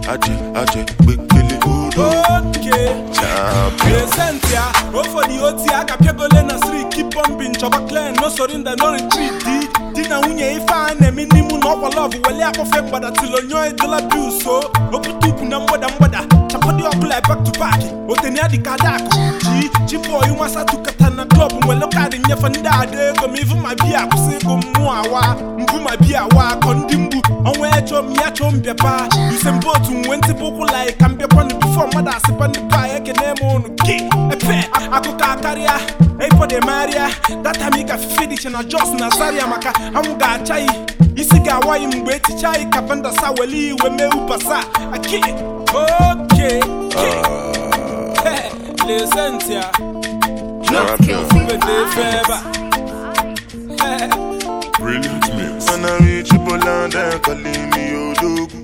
aje aje gbekele odo Okay. champion Present ya, ofodi oti aka piagole na siri keep bombing chọba clean no surrender no retreat di di na nwunye ife a na-eme n'imu na ọkwa love wele akpọfe mgbada till onyo edola bil so okwute ukwu na mgbada mgbada chapadi ọbụla back to back oteni adị ka ada akụ ji ji bọyị nwasa tukata na klọb nwere kaadị nnyefe ndị ada ego ma ivu ma biya akwụsị ego mmụọ awa mbu ma biya awa akọ ndị mgbu ọnwa echọ m ya chọọ mbịapa usembotu nwe ntị bụ ụkwụ lai ka mbịakwanụ bifo mmadụ asịpa ndị pa ekene m ụnụ ke epe akụkọ akarịa ipode marịa data m ị gafe dịche na jos na zaria maka anwụ ga-acha yi isi ga-awa yi mgbe echicha yi ka vandasa weli iwe mee ubasa aki oke lesentia champion wedefe ebe a Brilliant mix. When I reach Poland, they calling me Odogu.